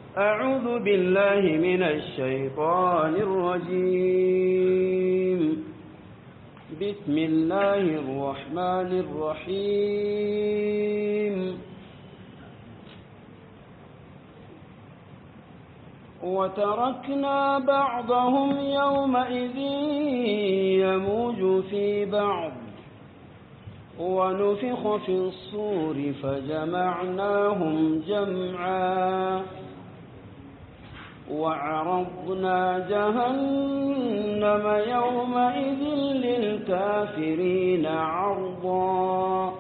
أعوذ بالله من الشيطان الرجيم بسم الله الرحمن الرحيم وتركنا بعضهم يومئذ يموج في بعض ونفخ في الصور فجمعناهم جمعا وعرضنا جهنم يومئذ للكافرين عرضا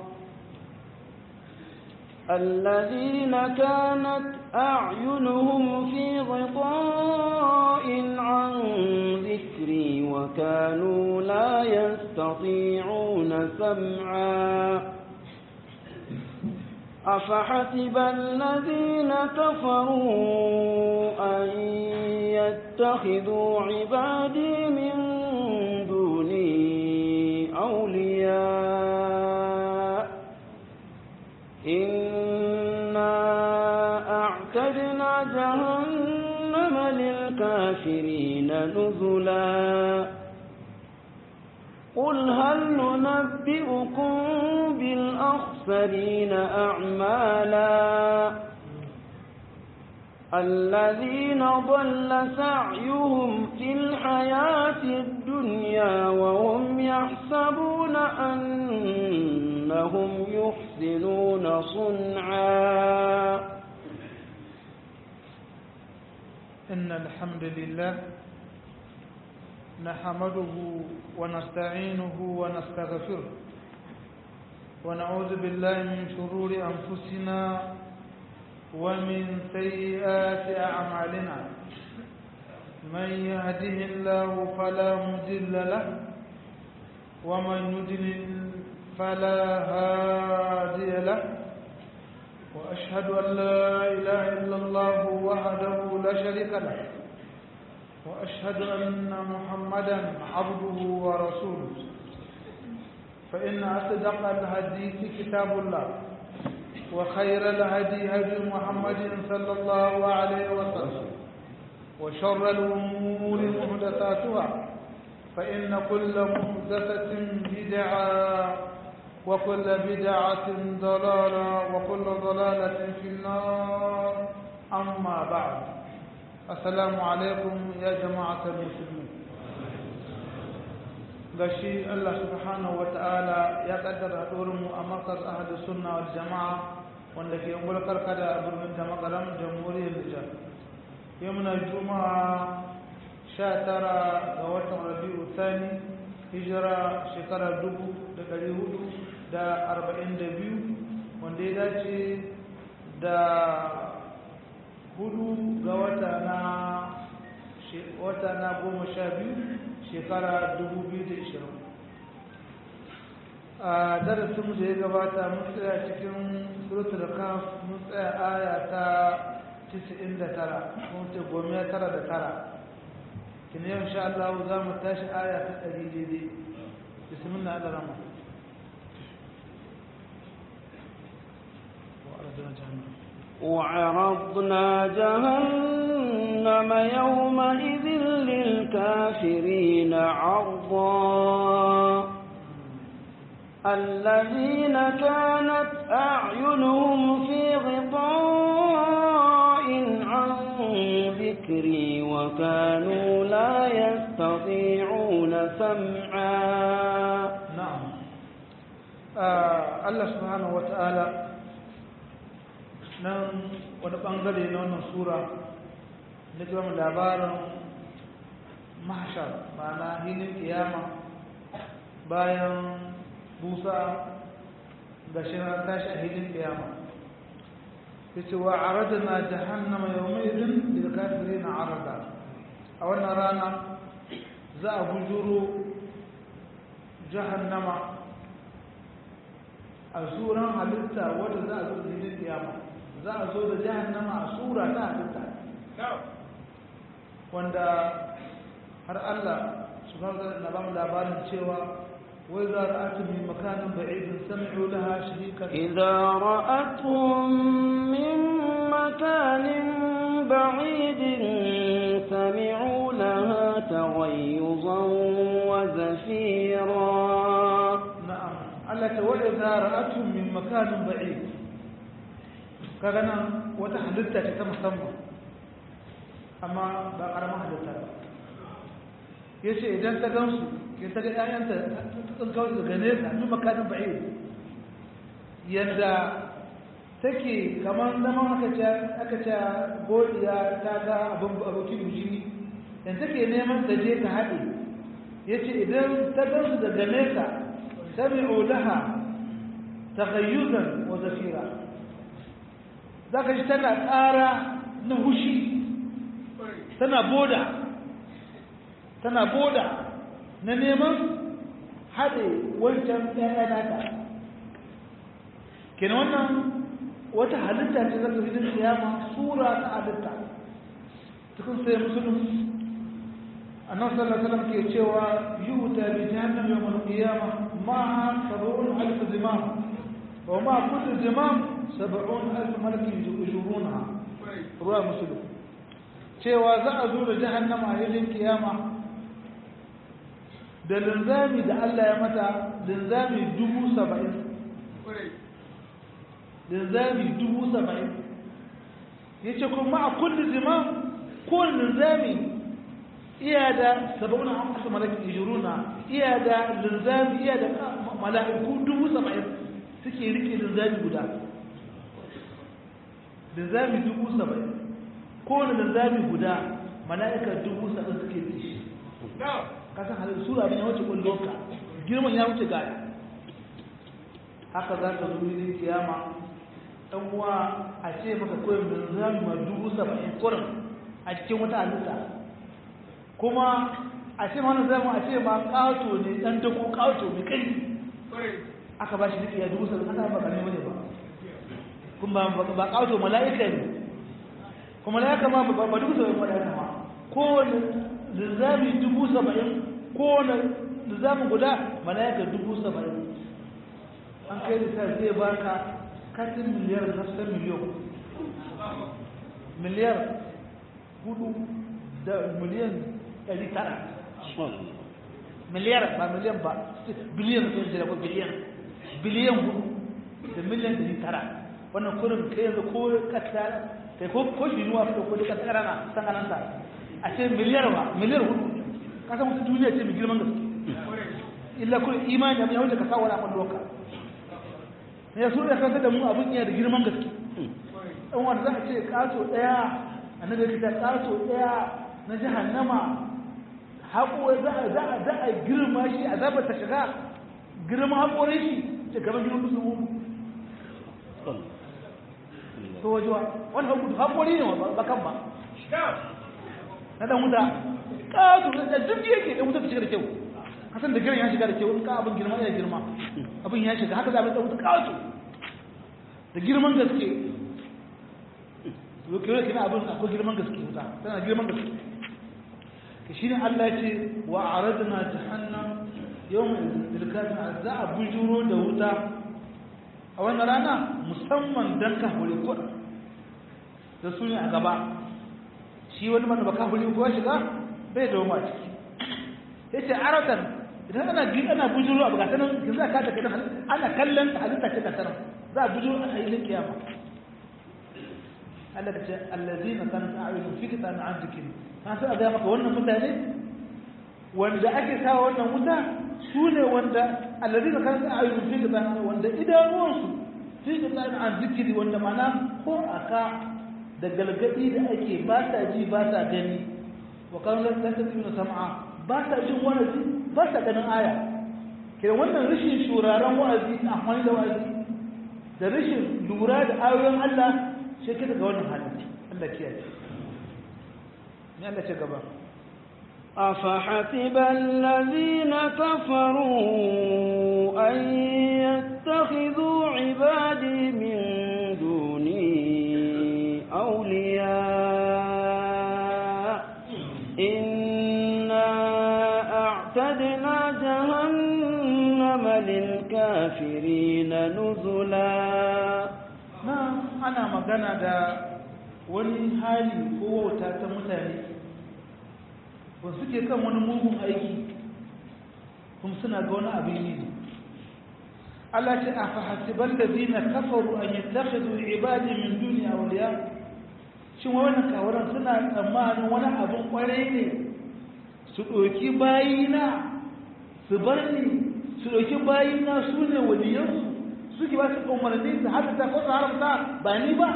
الذين كانت أعينهم في غطاء عن ذكري وكانوا لا يستطيعون سمعا أفحسب الذين كفروا أن يتخذوا عبادي من دوني أولياء إنا أعتدنا جهنم للكافرين نزلا قل هل ننبئكم بالأخسرين أعمالا الذين ضل سعيهم في الحياة الدنيا وهم يحسبون أنهم يحسنون صنعا إن الحمد لله نحمده ونستعينه ونستغفره ونعوذ بالله من شرور أنفسنا ومن سيئات أعمالنا من يهده الله فلا مضل له ومن يضلل فلا هادي له وأشهد أن لا إله إلا الله وحده لا شريك له وأشهد أن محمدا عبده ورسوله فإن أصدق الحديث كتاب الله وخير الهدي هدي محمد صلى الله عليه وسلم وشر الأمور محدثاتها فإن كل محدثة بدعة وكل بدعة ضلالة وكل ضلالة في النار أما بعد السلام عليكم يا جماعة المسلمين gashi Allah subhanahu wa ta'ala ya kaddara mu a markaz ahadu sunna wal jama'a wanda ke mulkar kada a birnin da makaram jamhuriyar Nijar yau muna juma'a 19 ga watan Rabi'u Thani hijira shekara 1442 wanda ya dace da hudu ga wata na wata na goma sha biyu shekara 2020 a darasinmu da ya gabata mun tsaya cikin suratul kaf mun tsaya aya ta 99 mun ce goma tara da tara kina yau insha Allah za mu tashi aya ta 100 daidai bismillah Allah rahma وعرضنا جهنم يومئذ للكافرين عرضا الذين كانت أعينهم في غطاء عن ذكري وكانوا لا يستطيعون سمعا نعم آه الله سبحانه وتعالى nan wani bangare na wannan sura na gama labarin mahashar ma'ana hilin kiyama bayan busa da shi na tashi a hilin kiyama ya ce wa aradana jahannama yau mai izin da kafiri na arada a wannan rana za a bujuro jahannama a suran halitta wadda za a zo da hilin kiyama za a zo da jahannama a sura ta halitta wanda har Allah subhanahu wa ta'ala na ba mu labarin cewa wai za ra'atu min makanin ba'idin sami'u laha sharikan إذا رأتهم من مكان ce wa idza ra'atun min makanin ba'id kaga nan wata halitta ce ta musamman amma ba karamin halitta ba yace idan ta gansu ya ta ga ƴaƴanta ta kawai daga nesa min makanin ba'id yadda take kamar zaman aka ce aka ce godiya ta ga abin abokin bujini dan take neman ta je ta haɗe yace idan ta gansu daga nesa sami'u laha taghayyuzan wa zafira zaka ji tana ƙara na hushi tana boda tana boda na neman haɗe wancan ɗaya nata kenan wannan wata halitta ce zaka fi kiyama sura ta halitta cikin sai musulun annabi sallallahu alaihi wasallam ke cewa yuta bi jahannam yawm al-qiyamah ma'a sab'un alf zimam wa ma kullu zimam sab'un alf malak yujurunha ruwa muslim cewa za a zo da jahannama a yayin kiyama da linzami da Allah ya mata linzami dubu saba'in linzami dubu saba'in ya ce kuma a kulli zimam kowane linzami iya da saba'un a asa malaki ijiruna iya da linzami iya da mala'iku dubu saba'in suke rike linzami guda linzami dubu saba'in kowane linzami guda mala'ikar dubu saba'in suke rike shi kasan halin sura abin ya wuce kullonka girman ya wuce gaya haka za ka zo ne kiyama ɗan uwa a ce maka koyin linzami ma dubu saba'in kurin a cikin wata halitta kuma a ce mana zama a ce ma ƙato ne ɗan dako ƙato mai kai aka ba shi riƙe ya dubu saba'in aka ba ƙarni wani ba kuma ba ƙato mala'ika ne kuma mala'ika ma ba dubu saba'in mala'ika ma kowane linzami dubu saba'in kowane linzamin guda mala'ika dubu saba'in an kai da zai baka katin miliyar nafsar miliyon miliyar hudu da miliyan ɗari tara miliyar ba miliyan ba biliyan da jira ko biliyan biliyan hudu da miliyan ɗari tara wannan kurin kai yanzu ko kasa kai ko ko shi nuwa ko ko kasa karana san kananta a ce miliyar ba miliyar hudu kasa mutu duniya ce mai girman gaske illa kun imani abin ya wuce ka sa wani akwai doka ya so da kansa da mu abin iya da girman gaske ɗan wanda za a ce ƙato ɗaya a na gari ta ƙato ɗaya na jahannama haƙo za a za a girma shi a zaɓar ta shiga girma haƙorin shi ce gaban girman su mu to wajewa wani haƙori ne ba kan ba na ɗan wuta ƙato da duk yake ɗan wuta ta shiga da kyau kasan da girin ya shiga da kyau in ka abin girma ya girma abin ya shiga haka za a mai ɗauka kawato da girman gaske yau kewa kina abin akwai girman gaske wuta tana girman gaske ka shi ne allah ya ce wa a radina jahannam yau mai dilkatin za a bujuro da wuta a wannan rana musamman don ka hore kuɗa da su ne a gaba shi wani mana ba ka hore ko shiga bai da wama ciki ya ce aratan idan ana bi ana bujuro abu gata nan yanzu aka ta kidan ana kallon halitta ce ta tarar za a bujuro a yi kiyama Allah ta ce allazina kanat a'yunuhum fi kitabin an dhikri ka sai ga maka wannan mutane wanda ake sawa wannan wuta su ne wanda allazina kanat a'yunuhum fi kitabin wanda idanuwansu fi kitabin an dhikri wanda mana ko aka da galgadi da ake ba ta ji ba ta gani wa kan lan tasbihu sam'a ba ta jin wa'azi ba ta ganin aya kira wannan rashin shuraren wa'azi amfani da wa'azi da rashin lura da ayoyin Allah shi ke daga wannan halin Allah kiyaye ni Allah ce gaba أفحسب الذين كفروا أن يتخذوا عبادي من دوني أولياء إنا أعتدنا جهنم للكافرين نزلا na ana magana da wani hali ko wauta ta mutane ba suke kan wani mugun aiki kuma suna ga wani abin yi Allah ce a fahasiban da zina kafaru an yi tafizu ibadi min duniya waliya shin wannan kawaran suna tsammanin wani abin kwarai ne su ɗauki bayina su bar ni su ɗauki bayina su ne waliyansu suke ba su umarni su haramta ko su haramta ba ni ba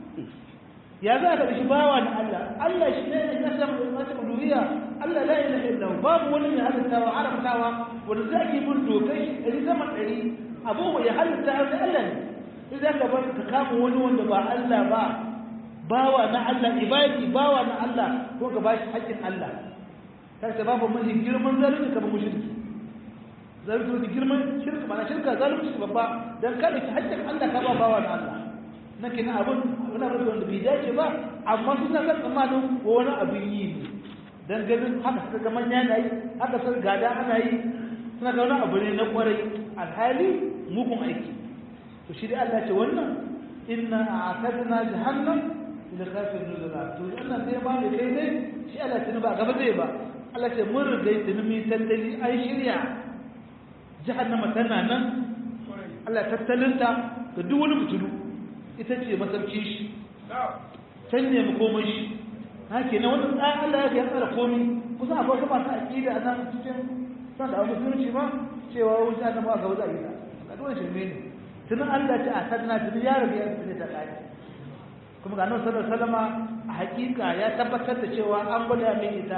ya za ka shi bawa na Allah Allah shi ne ya san mata uluhiyya Allah la ilaha illa hu babu wani mai halittawa haramtawa wanda za ki bin dokai shi ɗari sama ɗari abu ya halitta har sai Allah ne sai za ka bar ka kama wani wanda ba Allah ba bawa na Allah ibadi bawa na Allah ko ka bashi haƙƙin Allah kai ta babu mai girman zalunci kamar mushriki zalunci da girman shirka ba na shirka zalunci babba dan kada ki haƙƙin Allah ka ba bawa na Allah na kina abun wani abu wanda bai dace ba amma suna kan tsammanin ko wani abin yi ne dan ganin haka suka ga manya na yi haka suka gada ana yi suna ga wani abu ne na kwarai alhali mugun aiki to shi dai Allah ce wannan inna a'tadna jahannam lil kafirin nuzula to wannan sai ba ne kai ne shi Allah tuni ba gaba zai ba Allah ce mun riga tuni mi tattali an shirya jahannama tana nan Allah tattalinta ga duk wani mutulu ita ce masarki shi can ne makomai shi haka ne wani tsayin Allah ya kai tsara komi kusan akwai wasu masu aƙida a nan cikin san da musulunci ma cewa wuce na ba ga wuce a gida ga duwan shirme ne tunan Allah ce a sadna tunan ya rabu ya fita ta kai kuma ga nan sallar salama a hakika ya tabbatar da cewa an gwada min ita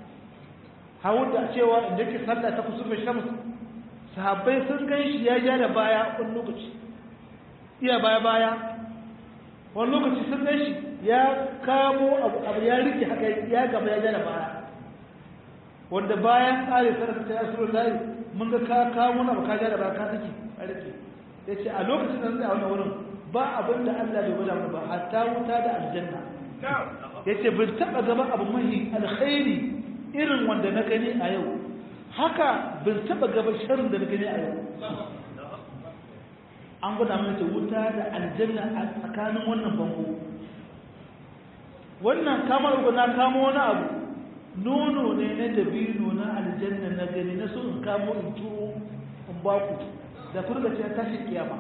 hawu da cewa inda ke sallah ta kusurfe shams sahabbai sun gan shi ya ja da baya wani lokaci iya baya baya wani lokaci sun gan shi ya kamo abu ya rike haka ya gaba ya ja da baya wanda bayan tsari sarrafa ta yasiru layi mun ga ka kawo na baka ja da baya ka saki a rike ya ce a lokacin da zai a wani wurin ba abin da Allah bai gwada mu ba hatta wuta da aljanna ya ce bin taɓa gaba abu mahi alkhairi irin wanda na gani a yau haka bin taɓa gaba sharin da na gani a yau an gwada mana ta wuta da aljanna a tsakanin wannan bango wannan kamar na kamo wani abu nono ne na dabino na aljanna na gani na so in kamo in turo in baku da furga ce tashi kiyama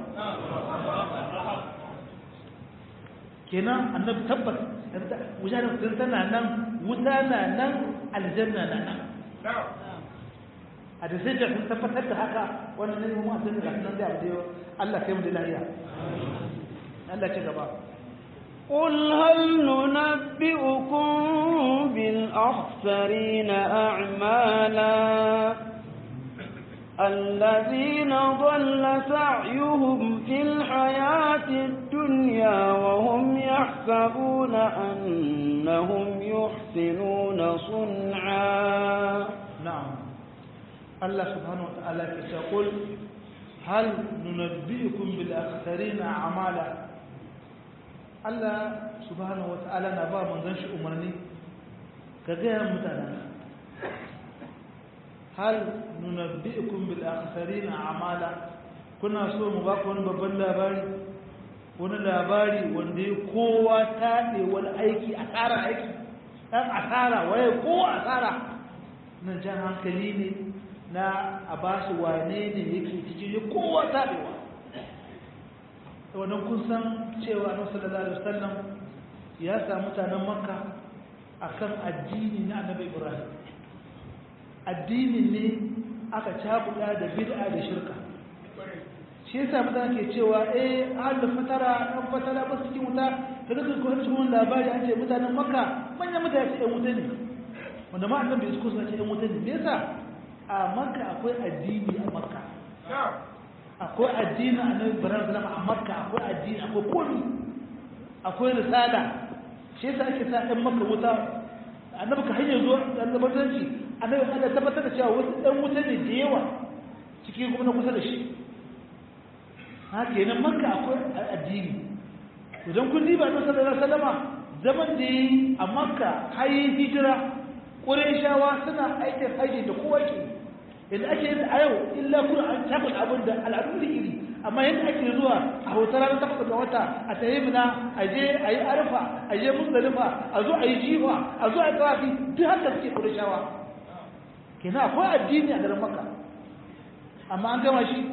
kenan annabi tabbas wujanar sun tana nan wuta na nan aljanna na nan a da sai sun tabbatar da haka wannan ne mu asali da nan da abu Allah kai mu da lafiya Allah ci gaba قل هل ننبئكم بالأخسرين أعمالا الذين ضل سعيهم في الحياة الدنيا وهم يحسبون أنهم يحسنون صنعا نعم الله سبحانه وتعالى يقول هل ننبئكم بالأخسرين أعمالا Allah subhanahu wa ta'ala na ba manzon shi umarni ka gaya mutanen hal nunabbi'ukum bil akhsarin a'mala kuna so mu ba ku wani babban labari wani labari wanda ya kowa taɗe wani aiki asara aiki ɗan asara waye kowa asara nan jan hankali ne na a ba su wane ne yake cikin ya kowa taɗewa wannan kun san cewa annabi sallallahu alaihi wasallam ya samu mutanen makka akan addini na annabi ibrahim addinin ne aka cakuɗa da bid'a da shirka shi yasa mutane ke cewa eh ahlul fatara dan fatara ba su cikin wuta kaga kan ko cikin labari an ce mutanen makka manyan mutane ce ɗan wuta ne wanda ma annabi su kusa ce ɗan wuta ne me yasa a makka akwai addini a makka akwai addini a nan ibrahim zama a makka akwai addini akwai komi akwai risala shi yasa ake sa ɗan makka wuta annabi ka hanyar zuwa ɗan zabatanci annabi Allah tabbatar da cewa wasu ɗan wuta ne da yawa cikin kuma na kusa da shi haka kenan makka akwai addini idan kun diba na sallallahu alaihi wasallama zaman da yi a makka har yi hijira ƙurayshawa suna aikin haji da kowa ke yadda ake yin a yau illa kuna an takun abin da al'adun da iri amma yadda ake zuwa a hotar ranar takwas ga wata a tayi mina a je a yi arfa a je musdalifa a zo a yi jifa a zo a yi tawafi duk haka suke ƙurayshawa kenan akwai addini a garin makka amma an gama shi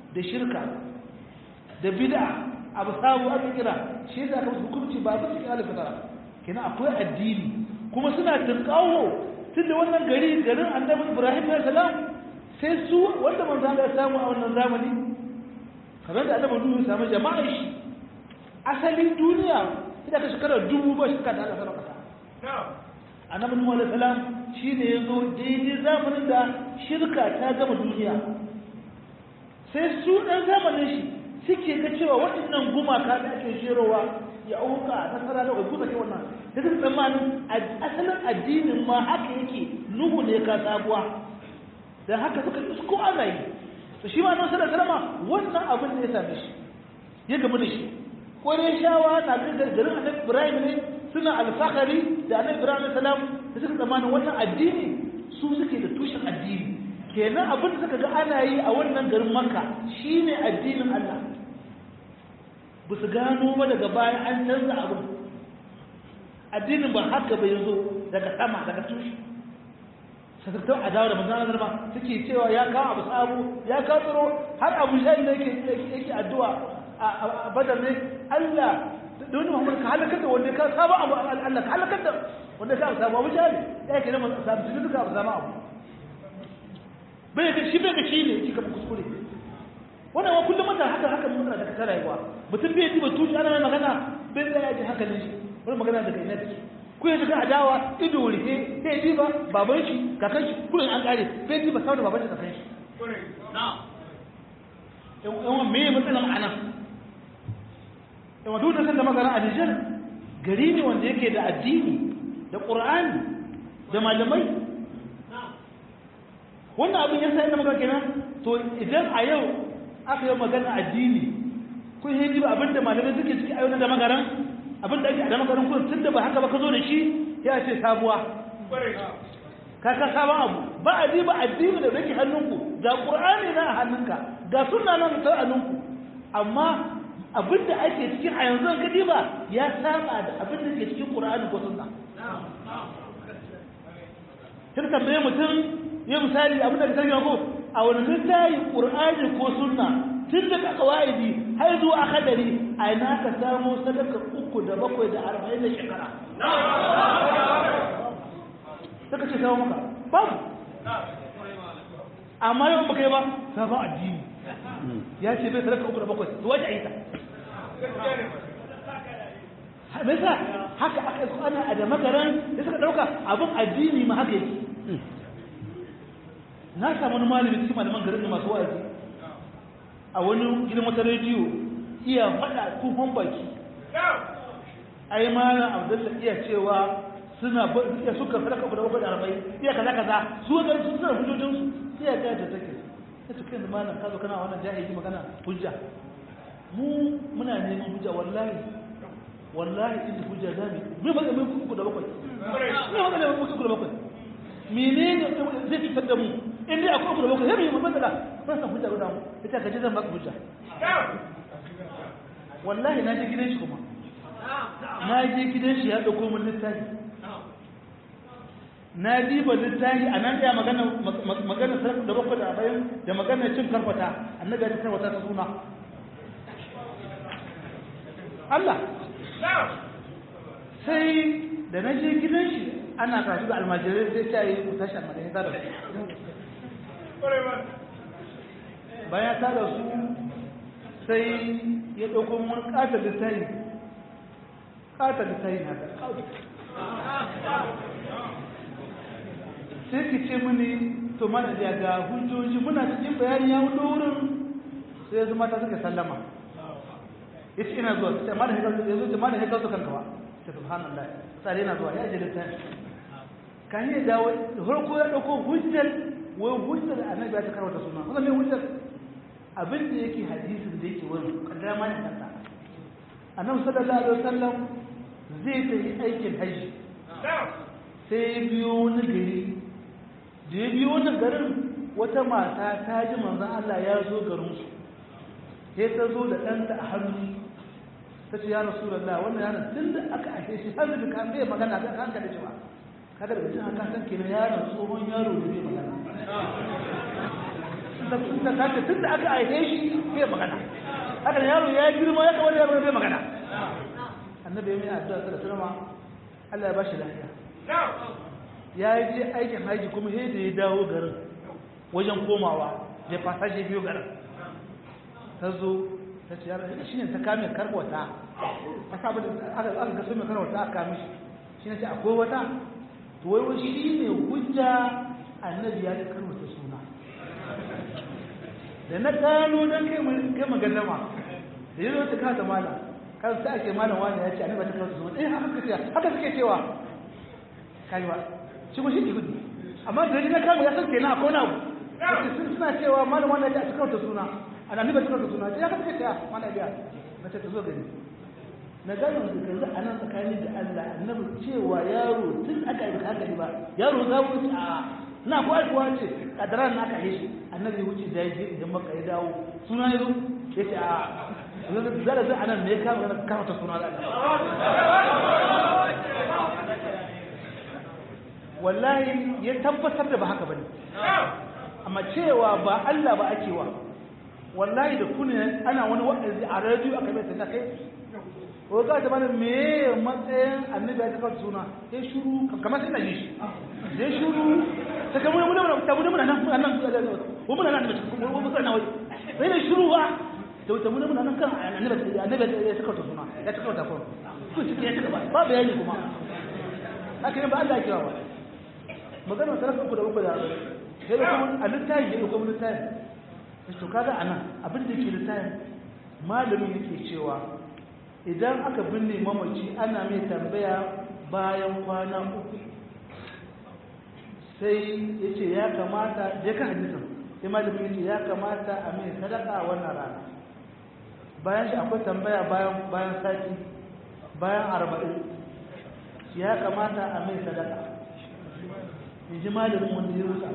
da shirka da bid'a abu sabu aka kira shi yasa aka hukunci ba ba cikin alif tara kenan akwai addini kuma suna tunkawo tunda wannan gari garin annabi Ibrahim alayhi salam sai su wanda manzo Allah ya samu a wannan zamani kamar da annabi Nuhu ya samu jama'a shi asalin duniya ita ka shekara dubu ba shekara da Allah sallallahu alaihi annabi Nuhu alayhi salam shine yazo daidai zamanin da shirka ta gama duniya sai su dan zamanin shi suke ga cewa waɗannan gumaka da ake shirowa ya auka nasara da guza ke wannan da duk tsammanin asalin addinin ma haka yake nuhu ne ka sabuwa dan haka suka isko ana yi to shi ma nan sallallahu alaihi wannan abin da ya same shi ya gamu da shi kore shawa na ga garin annabi Ibrahim ne suna alfahari da annabi Ibrahim salam da suka tsammanin wannan addini su suke da tushen addini kenan abin da suka ga ana yi a wannan garin Makka shine addinin Allah ba su gano ba daga baya an canza abin addinin ba haka bai zo daga sama daga tushe sakattun adawa da manzana zarma suke cewa ya kawo abu sabu ya kawo tsoro har abu shayi da yake addu'a a badar ne Allah da wani muhammad ka halakar da wanda ka saba abu Allah ka halakar da wanda ka sabu abu shayi ya yake nan sabu su duka abu sama abu bai ga shi bai ga shi ne shi kamar kuskure wannan wa kullum mata haka haka mutane da ta rayuwa mutum bai ji ba tuci ana mai magana bai da ya ji hankalin shi wani magana daga ina take ku yanzu ga adawa ido rihe sai ji ba baban shi kakan shi kullum an kare bai ji ba saboda baban shi kakan shi yan yan me matsalan ana yan duk da san da magana a Nijar gari ne wanda yake da addini da Qur'ani da malamai wannan abin yasa ina magana kenan to idan a yau aka yi magana addini kun yi jiba abinda malamai suke ciki a yau da magaran abinda ake a da magaran kun tun da ba haka ba ka zo da shi ya ce sabuwa ka ka sabon abu ba a jiba addini da rage hannunku ga ƙur'ani na a hannunka ga sunna nan ta hannunku amma abinda ake cikin a yanzu ka diba ya saba da abinda ke cikin ƙur'ani ko sunna kin tambaye mutum ya misali abinda ka sani ko a wani littafi ƙur'ani ko sunna tun daga ƙawa'idi har zuwa hadari a ina ka samu sadaka uku da bakwai da arba'in da shekara suka ce samu maka babu amma yau baka yi ba sabon addini ya ce bai sadaka uku da bakwai to wace a yi ta me yasa haka aka yi ana a da magaran da suka ɗauka abin addini ma haka yake na samu wani malami cikin malaman garin masu wa'azi a wani gidan wata rediyo iya faɗa kufan baki ai malam abdullahi iya cewa suna iya suka sadaka abu da bakwai da arba'in iya kaza kaza su ga su suna hujjojin su iya ga da take sai to kai malam ka zo kana wannan jahili magana hujja mu muna neman hujja wallahi wallahi inda hujja zabi me ba mun kuku da bakwai me ba da mun kuku da bakwai menene zai fitar da mu in dai akwai abu da bakwai sai mu matsala ba san hujja guda mu ita ka ji zan baka hujja wallahi na je gidan shi kuma na je gidan shi ya dauko min littafi na diba littafi a nan ya magana magana sarki da bakwai da bayan da magana cin karfata annabi ya karfata ta suna Allah sai da na je gidan shi ana kasu da almajirai sai ta yi ku tashi almajirai ta da su bayan ta da su sai ya ɗauko wani ƙatar littafi ƙatar littafi na da sai ki ce mini to mana da ga hujjoji muna cikin bayani ya wuce wurin sai ya zama ta suka sallama ya ce ina zuwa sai mana hekar ya zo ce mana hekar su kanka ba sai subhanallah sai yana zuwa ya je littafi kan yi dawo da farko ya ɗauko hujjar wai hujjar annabi ya ta karwata suna wannan mai hujjar abin da yake hadisin da yake wurin kaddara ma ya kanta annabi sallallahu alaihi wasallam zai tafi aikin haji sai ya biyo wani gari da ya biyo wani garin wata mata ta ji manzon Allah ya zo garin su sai ta zo da ɗanta a hannu ta ce ya rasulullah wannan yaron tun da aka ashe shi har da kan bai magana kan kanka da cewa kada da jin haka san kenan yaron tsohon yaro da bai magana ta kace tunda aka aihe shi bai magana haka yaro ya girma ya kawai yaro bai magana annabi mai addu'a sallallahu alaihi wasallam Allah ya bashi lafiya ya yi je aikin haji kuma sai da ya dawo garin wajen komawa ya fasaje biyu garin ta zo ta ce yaro shi ne ta kame karwata a sabu da aka aka gaso mai karwata aka kame shi shi ne ce akwai wata to wai wai shi ne hujja annabi ya karwata suna da na gano don kai magadama da yi ta kasa mala kan sa ake malam wani ya ce annabi ta karwata suna eh haka ce haka suke cewa kai ba shi ko shi ke gudu amma da na kama ya san kenan akwai na abu suna cewa malam wani ya ce a cikin wata suna annabi ba cikin suna ya kace ta mana biya mace ta zo gani na gano da kanzu a nan tsakani da Allah annabi cewa yaro tun aka yi haka ba yaro za mu a na ko aikuwa ce kadaran na aka yi shi annabi wuce da yaje idan maka ya dawo suna yazo yace a zara zai anan ne ka ga ka ta suna wallahi ya tabbatar da ba haka bane amma cewa ba Allah ba ake wa wallahi da kuna ana wani wa'azi a radio aka bai ta kai ko ga ta bana me matsayin annabi ya tabbata suna sai shuru kamar sai na yi shi sai shuru ta kamar mun mun ta mun nan mun nan ko mun nan ko mun nan wai sai ne shuru ba to ta mun nan kan annabi annabi ya tabbata suna ya tabbata ko ko shi ya tabbata ba bayani kuma haka ne ba Allah ya kira ba magana sarrafa ku da uku da sai da kuma a littafi da kuma littafi to kaga anan abin da ke littafin malamin yake cewa idan aka binne mamaci ana mai tambaya bayan kwana uku sai ya ce ya kamata ya ka hadisin sai malamin ya ce ya kamata a mai sadaka a wannan rana bayan shi akwai tambaya bayan bayan sati bayan arba'in ya kamata a mai sadaka in ji malamin wanda ya rusa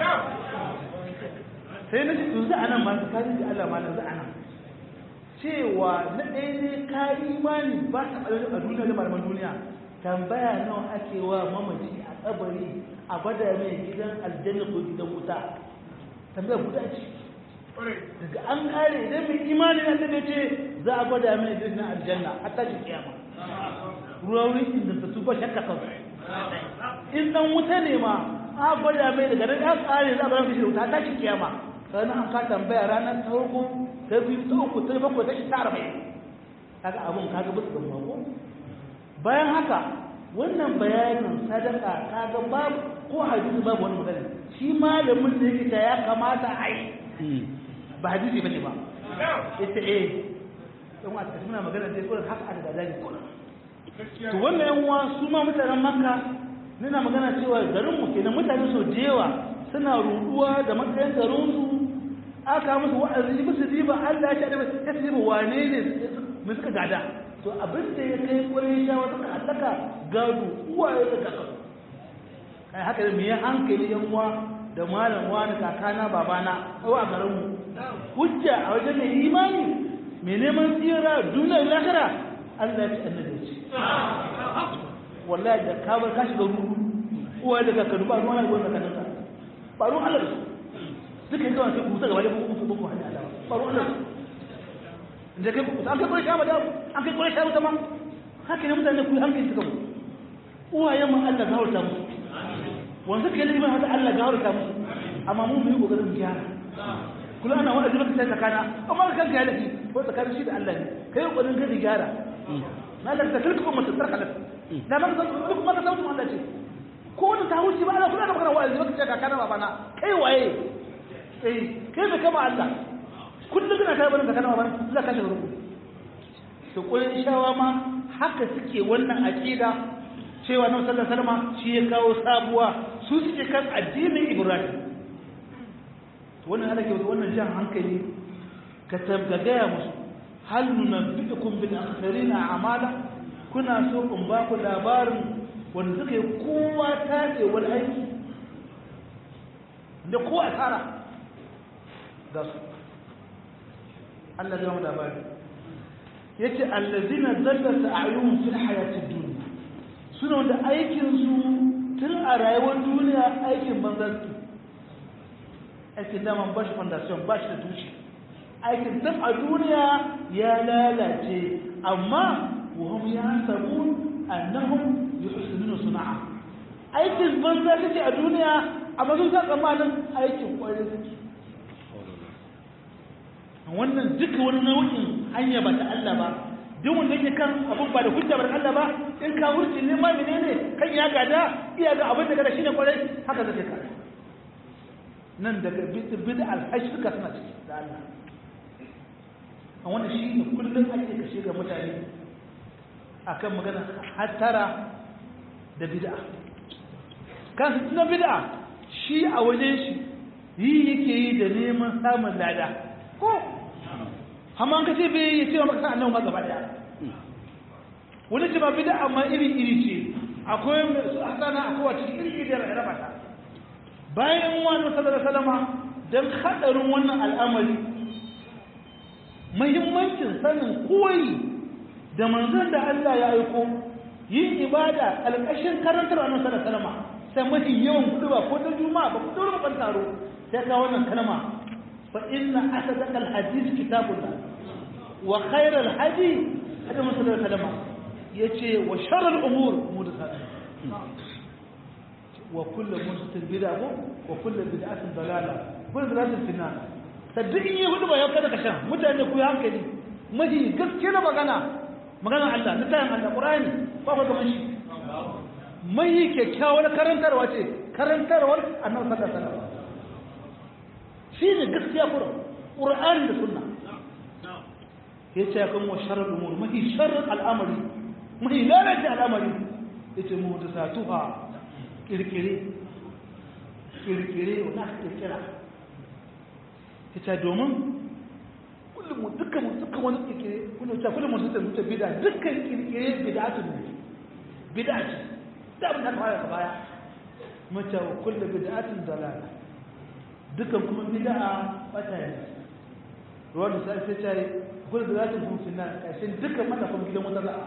sai na yanzu a nan masu kari da Allah malam za a nan cewa na ɗaya ne ka imani ba ta ɓarar a duniya da malaman duniya tambaya nawa ake wa mamaci a kabari a gwada mai gidan aljanna ko gidan wuta tambaya guda ce daga an kare idan mai imani na da ce za a gwada mai gidan aljanna a tashi kiyama ruwa wurin inda su ba shakka kan in dan wuta ne ma a gwada mai daga nan ya kare za a bar shi wuta tashi kiyama sannan an ka tambaya ranar ta farko ta biyu ta uku ta bakwai ta ta arba'in kaga abun kaga bisa gamba ko bayan haka wannan bayanin sadaka kaga babu ko hadisi babu wani magana shi malamin da yake ya kamata a yi ba hadisi bane ba ita eh don a tafi muna magana dai kullum haka aka gada ne kullum to wannan yan uwa su ma mutanen makka nuna magana cewa garin mu kenan mutane so da yawa suna ruduwa da matsayin garin su aka musu wa'azi musu riba Allah ya ce ya ce wane ne mu suka gada to abin da ya kai kwarai sha wata allaka gado uwaye da kaka kai haka ne me hankali yan uwa da malam wani kakana babana ko a garin mu hujja a wajen mai imani mai neman tsira duniyar lahira Allah ya ce annabi ce wallahi da ka bar ka shiga ruhu uwa da kakanu ba ruwan Allah wannan kanka ba ruwan Allah suka yi zuwa sai kusa gaba da ku ku ku hanya Allah ba ruwan Allah da kai ku an kai kure shama da an kai kure shama tamam haka ne mutane ku hankali suka mu uwayen mu Allah ga horta musu wanda kai ne hada Allah ga horta musu amma mu yi kokarin gyara kula ana wa'azi baka sai tsakana amma kan ga lafi ko tsakanin shi da Allah ne kai kokarin ka gyara na da tilka umma tsarka da da man san duk ma ka sautu Allah ce ko wanda ta wuce ba Allah kula da magana wa'azi baka sai kakana babana kai waye eh kai da kama Allah kullum kana kai barin kakana babana za ka shi rubu to kullun shawa ma haka suke wannan aqida cewa nan sallallahu alaihi wasallam shi ya kawo sabuwa su suke kan addinin Ibrahim to wannan ana ke wannan jan hankali ka tabbagaya musu hal nunabbiukum bil akhsarina a'mala kuna so in ba ku labarin wanda suka yi kowa tace wal aiki da kowa asara ga su Allah ya mu labari yace allazina dallata a'yuhum fil hayatid dunya suna wanda aikin su tun a rayuwar duniya aikin banzarki aikin daman ba shi foundation ba shi da tushe aikin tun a duniya ya lalace amma wahum ya sabu annahum yuhsinuna sana'a aikin banza kake a duniya amma sun san tsammanin aikin kwarai suke wannan duka wani nau'in hanya ba ta Allah ba duk wanda yake kan abun ba da hujja ba Allah ba in ka wurce ne ma menene kan ya gada iya ga abin da gada shine kwarai haka zai ka nan daga bid'a al-hashirka suna ciki da Allah a wanda shi ne kullum ake kashe ga mutane akan magana hattara da bid'a kan na bid'a shi a wajen shi yi yake yi da neman samun lada ko amma an kace bai yi cewa maka annabi ma gaba daya wani ce ba bid'a amma iri iri ce akwai hasana akwai wata iri iri da raba ta bayan wani sallallahu alaihi wasallama dan hadarin wannan al'amari muhimmancin sanin koyi da manzon da Allah ya aiko yin ibada alƙashin karantar annabi sallallahu alaihi wasallama sai mafi yawan kudu ba ko ta juma'a ba ku dole ban taro sai ka wannan kalma fa inna asadaqa alhadith kitabullah wa khayra alhadi hada musallallahu alaihi wasallam yace wa sharr al'umur muhdathat wa kullu muhdathatin bid'ah wa kullu bid'atin dalala kullu dalalatin fi nar sadin yi hudu ba yau kada ka shan mutane ku yi hankali mafi gaske na magana magana Allah na tayin Allah Qur'ani ba ba gaban shi mai kyakkyawar karantarwa ce karantarwar annabi sallallahu alaihi wasallam shine gaskiya kura qur'ani da sunna yace kan wa sharr umur mahi sharr al'amari mahi lalata al'amari yace mu da satuha kirkire kirkire wanda kirkira yace domin kullum dukkan dukkan wani kirkire kullum ta kullum mutum da mutum bid'a dukkan kirkire bid'atu ne bid'a ce da abin da fara baya mace wa kullu bid'atin dalala dukan kuma bid'a bata ne ruwan da sai sai ce kullu bid'atin hum fi nar kashin dukan mata kuma gidan wata za'a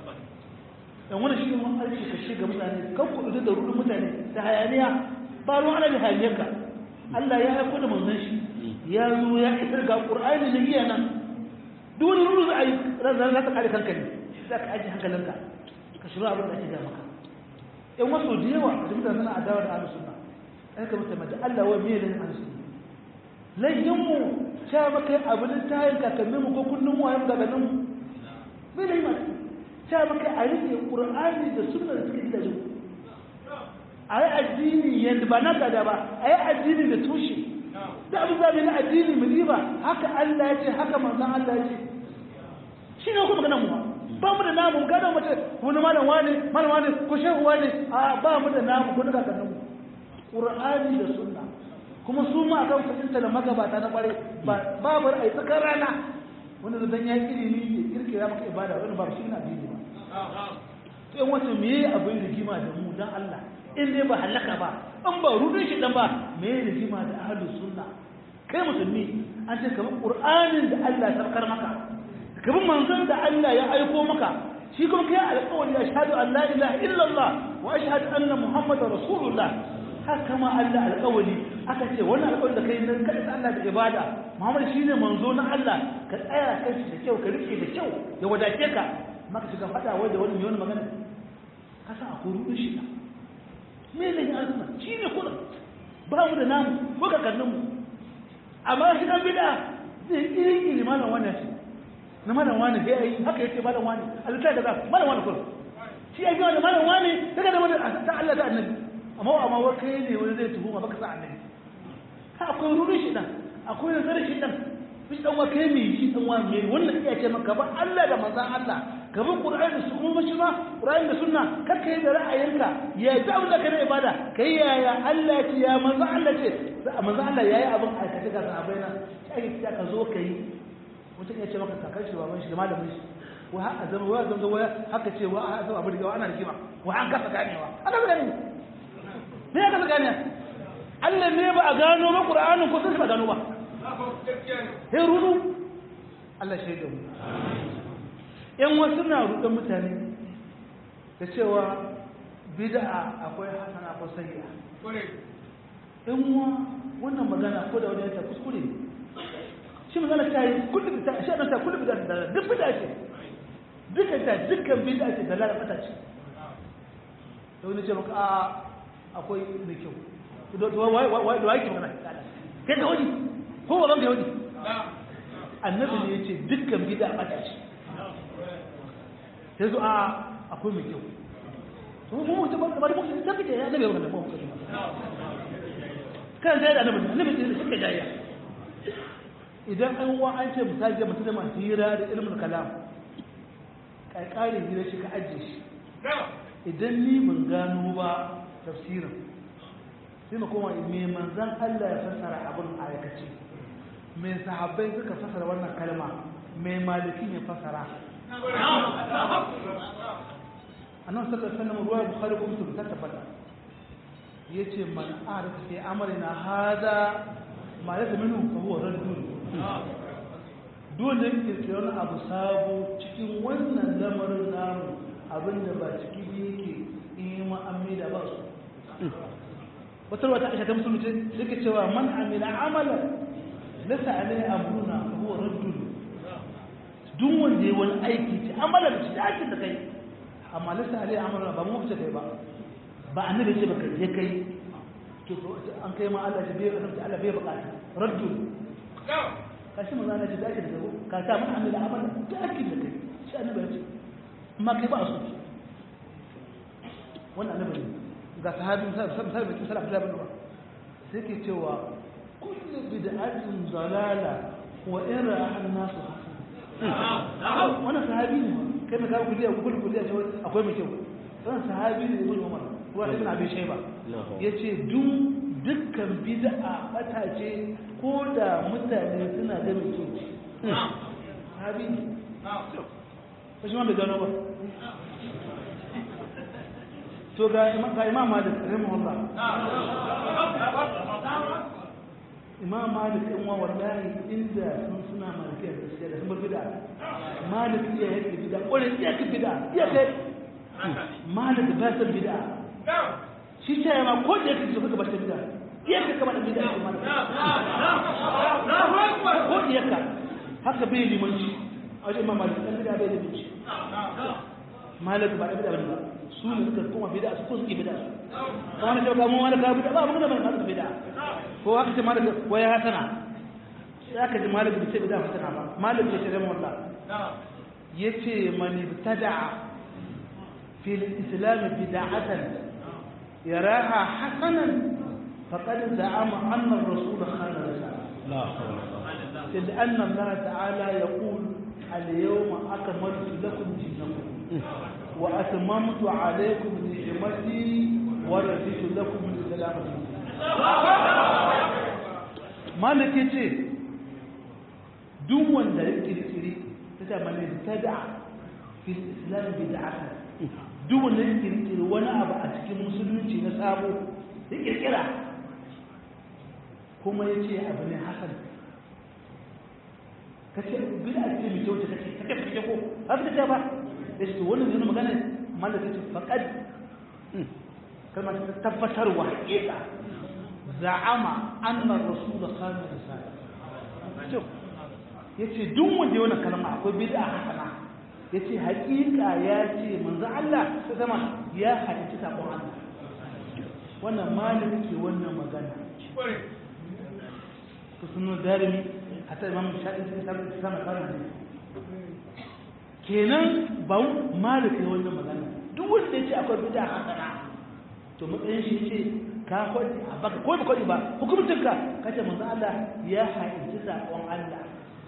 dan wannan shi mun aiki ka shiga mutane kan ku da rudin mutane da hayaniya ba ruwan ana da hayaniyarka Allah ya aiko da manzon shi ya zo ya isar ga Qur'ani da giya nan duk wani rudu za a yi ran za ta kare kanka ne za ka aji hankalinka ka shiru abin da ake ga maka in wasu da yawa da mutane suna adawa da ahlus sunna ai ka mutum da Allah wa me ne ahlus sunna layin mu ta maka abu da tayin kakannin mu ko kullun mu ayyuka ganin mu me ne ma ta maka a rike qur'ani da sunna da suke gidajen a yi addini yadda ba na gada ba a yi addini da tushe da abu zabi na addini mu riba haka Allah ya ce haka manzon Allah ya ce shi ne kuma ganin mu ba mu da namu gada mace wani malam wani malam wani ko shehu wani a ba mu da namu ko daga kanin mu qur'ani da sunna kuma su ma akan fahimta da magabata na kware ba babu ai tsakar rana wanda da dan ya ilimi ya kirkira maka ibada wani ba shi na addini ba to in wato me abin rigima da mu dan Allah in dai ba halaka ba in ba rudin shi dan ba me rigima da ahlus sunna kai musulmi an ce kamar qur'anin da Allah ya sarkar maka kamar manzon da Allah ya aiko maka shi kuma kai alƙawari ashhadu an la ilaha illallah wa ashhadu anna muhammadar rasulullah haka ma Allah alƙawari aka ce wannan alƙawari da kai nan kada Allah da ibada muhammad shine manzo na Allah ka tsaya kai da kyau ka rike da kyau ya wadace ka maka shiga fada wai da wani mai wani magana ka san akwai rudin shi me ne ya azuma shine kullum ba mu da namu ko ka kallon mu amma shi dan bid'a zai iri iri malam wannan shi na malam wani sai yi haka yace malam wani alta da za malam wani kullum shi ya biya da malam wani daga da wani ta Allah da annabi amma amma wa kai ne wani zai tuhuma baka sa annabi ha akwai rudin shi dan akwai nazarin shi dan shi dan wa kai me shi dan wa me wannan iya ce maka ba Allah da manzon Allah gaban Qur'ani su kuma shi ma Qur'ani da sunna kar kai da ra'ayinka ya ta abin da kai ibada kai yaya Allah ya ce ya manzon Allah ce manzon Allah yayi abin aikace ga sahabbai na sai ka zo kai mutum ya ce maka kakar shi baban shi da malamin shi wa haka zama wa zama wa haka ce wa a zama abin da ana rigima wa an kasa ganewa ana ba gane me ya kasa gane Allah ne ba a gano ba Qur'anin ko sai ba gano ba sai rudu Allah shaida mu yan wasu na rudan mutane da cewa bid'a akwai hasana ko sayyi'a in wa wannan magana ko da wani ya ta kuskure ne shi magana ta yi kullum ta shi ta kullum da da duk bida ce duka ta dukkan bida ce da lalata ce da wani ce maka a akwai mai kyau da wai wai da wai ke magana kai da wani ko wa da wani annabi ne yace dukkan bida bata ce sai zo a akwai mai kyau to mu mu tabbata bari mu sai kace ya zabe wannan mu kan sai da annabi annabi ne suka jayya idan an wa an ce misali mutum da masu hira da ilmin kalam ƙarƙarin hira shi ka ajiye shi idan ni ban gano ba tafsirin sai ma koma me manzan Allah ya fassara abin a aikace me sahabbai suka fassara wannan kalma me malikin ya fassara annan sallallahu alaihi wasallam ruwa bukhari ko muslim ta tabbata yace man arif fi amrina hada ma laysa minhu fa huwa raddun dole kirkira wani abu sabo cikin wannan lamarin namu abinda ba ciki ne yake in ma an da ba su wata wata aisha ta musulunci suke cewa man amila amala lasa alai amruna fa huwa raddun duk wanda ya wani aiki ce amala da shi aikin da kai amma lasa alai amruna ba mu ce kai ba ba annabi ce ba kai je kai to an kai ma Allah ji bai Allah bai bukata raddun kashi maza na ji da ake da zabo ka ta mun amila amala da ake da kai shi annabi ya ce amma kai ba su wannan annabi ne ga sahabi misali misali mai kisar abdullahi bin umar sai ke cewa kullu bid'atin dalala wa in ra'a an-nas hasan wannan sahabi ne kai mai kawo kuliya kullu kuliya ce akwai mai kyau wannan sahabi ne ibn umar ruwa ibn abi shayba yace duk dukkan bid'a bata ce ko da mutane suna da mai kyau sahabi ne ko shi ma bai gano ba to ga imam malik rahimahullah imam malik in wa wallahi inda sun suna malikiya da gaskiya da sun bar bid'a malik iya yake bid'a ƙwarin iya ka bid'a iya kai malik ba san bid'a shi ta yi ma ko da yake so ka ba ta bid'a iya ka kama da bid'a shi malik ko iya ka haka bai limanci a wajen imam malik ɗan bid'a bai limanci malik ba da bid'a ba su ne suka kuma bid'a su ko suke bid'a kuma ne ka mu wala ka bid'a ba mun da ban bid'a ko haka ce malik ko ya hasana sai aka ji malik bai ce bid'a hasana ba malik ya ce da wallah yace man ibtada'a fi al-islam bid'atan yaraha hasanan faqad za'ama anna ar-rasul khana risala la hawla لأن الله تعالى يقول اليوم أكملت لكم دينكم وأتممت عليكم نعمتي ورضيت لكم الإسلام مالك يجي duk wanda ya kirkiri ta da mani tada fil islam bid'ata duk wanda ya kirkiri wani abu a cikin musulunci na sabo ya kirkira kuma ya ce abu ne hasan kace bid'a ce mai kyau ta kace kake kake ko haka ta ba da shi wannan yana magana malaka ce faqad kalmar ta tabbatarwa hakika za'ama anna rasul khana risala yace duk wanda ya wannan kalma akwai bid'a hasana yace hakika ya ce manzo Allah ta zama ya hadisi sakon Allah wannan malaka ke wannan magana to sunan darimi hatta imam shafi ta sama kana ne kenan ba malik ne wannan magana duk wanda ya ce akwai bid'a hasana to matsayin shi ce ka kwadi a baka ko ba kwadi ba hukumcin ka kace manzo Allah ya haƙi sakon Allah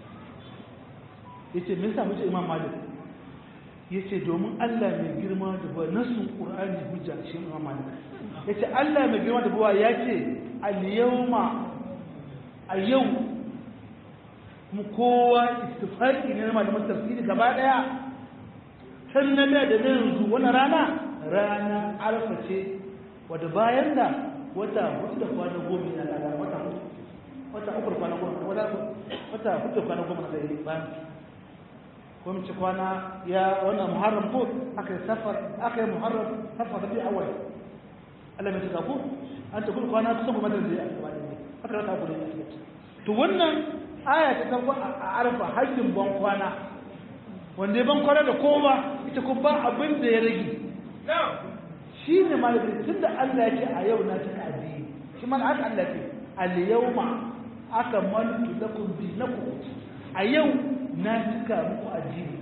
yace me yasa muke imam malik yace domin Allah mai girma da ba nasun qur'ani hujja shi imam malik yace Allah mai girma da ba ya ce al yawma a yau mu kowa istifaki ne na malaman tafsiri gaba daya san na da da yanzu wani rana rana alfa ce wadda bayan da wata hudu da kwana goma na lada wata wata uku da kwana goma wata wata hudu da kwana goma na zai bayan ko mu ci kwana ya wannan muharram ko aka yi safar aka yi muharram safar da bi awal Allah mai tuka ko an ta kullu kwana kusan kuma da zai a gaba ne aka rata ku da to wannan aya ta tabba a arfa hajjin ban kwana wanda ya ban kwana da kowa ita ko ba abin da ya rage shi ne malamin tun da Allah ya ce a yau na cika addini shi ma haka Allah ce al yawma akmaltu lakum dinakum a yau na cika muku addini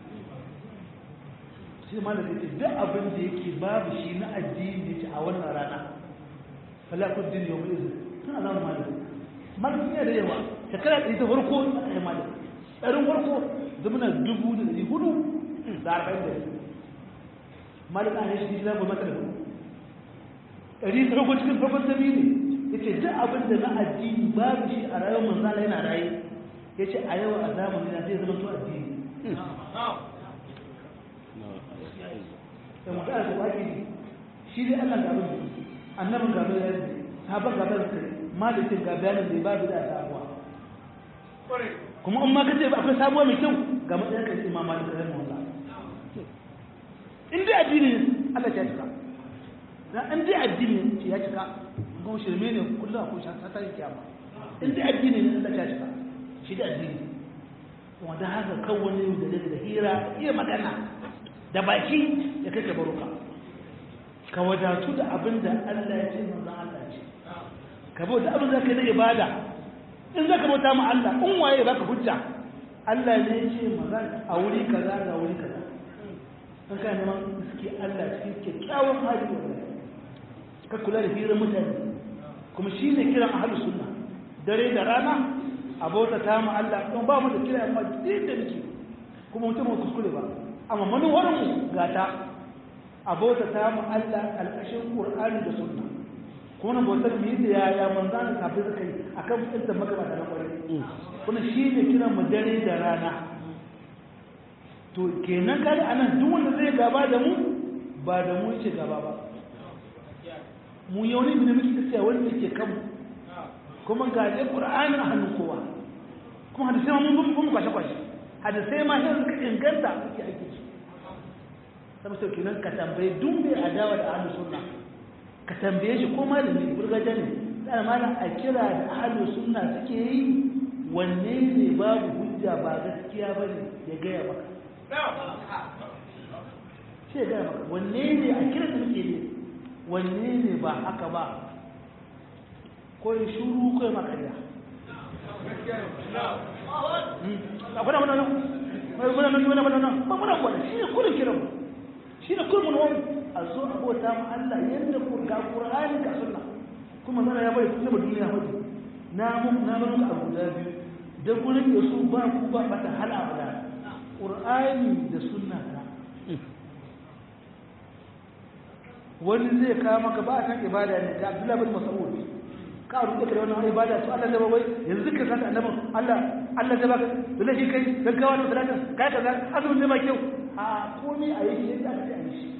shi ma da ce duk abin da yake babu shi na addini yake a wannan rana falakun din yau mai izin tana zama malam malam yana da yawa shekara ɗari ta farko a kai malam ɗarin farko zama na dubu da ɗari hudu da arba'in da biyu malam an yi shi zama mata da hudu ɗari ta farko cikin farkon sami ne ya ce duk abin da na addini babu shi a rayuwar manzala yana raye ya ce a yau a zamanin na zai zama to addini da magana da wake shi dai Allah ga abin annabin ga abin da sahabban ga abin da malikin ga bayanin da babu da sabuwa kuma in ma kace ba akwai sabuwa mai kyau ga matsayin kan imam malik rahimah Allah in dai addini Allah ya cika dan in dai addini ya cika gon shirme ne kullum akwai shi ta yi kiyama in dai addini ne Allah ya cika shi da addini wanda haka kan wani da hira iya magana da baki ya kake baruka ka wadatu da abin da Allah ya ce manzon Allah ce ka bauta abin da kai na ibada in zaka bauta ma Allah in waye baka hujja Allah ne ya ce manzon a wuri kaza ga wuri kaza in ka neman suke Allah cikin kyakkyawan hali ka kula da hirar mutane kuma shi ne kiran ahlus sunna dare da rana a bauta ta mu Allah don ba mu da kira amma din da nake kuma mutum ba kuskure ba amma manuwarmu ga ta a bauta ta mu Allah alƙashin Qur'ani da Sunna kuma na bautar mu yi da yaya manzan da tafi suka yi akan mutunta magabata na kwarai kuma shi ne kiran mu dare da rana to kenan kai anan duk wanda zai gaba da mu ba da mu yake gaba ba mu yau ne da muke tsaya wanda yake kanmu kuma ga dai Qur'ani a hannun kowa kuma hadisi mun mun kwashe kwashe hadisai ma sai suka inganta suke aiki su saboda kenan ka tambaye duk mai adawa da ahlus sunna ka tambaye shi ko malami burgaje ne dan malam a kira da ahlus sunna suke yi wanne ne babu hujja ba gaskiya bane ya gaya maka shi ya gaya maka wanne ne a kira da muke yi wanne ne ba haka ba ko shuru ko maka ya akwai da wannan mai muna nan muna nan ba muna kwada shi ne kullun kiran shi ne kullun wani a zo a bauta ma Allah yanda ku ga Qur'ani ka sunna kuma zan ya bai kuma duniya hudu na mun na mun ka guda biyu da gurin da su ba ku ba bata hal abada Qur'ani da sunna ta wani zai kawo maka ba kan ibada ne da Abdullah bin Mas'ud ka rubuta da wannan ibada to Allah zai bai yanzu ka san annabin Allah Allah zai baka dole shi kai gaggawa da salata kai kaza azumin ne ba kyau a komai a yi yadda aka yi shi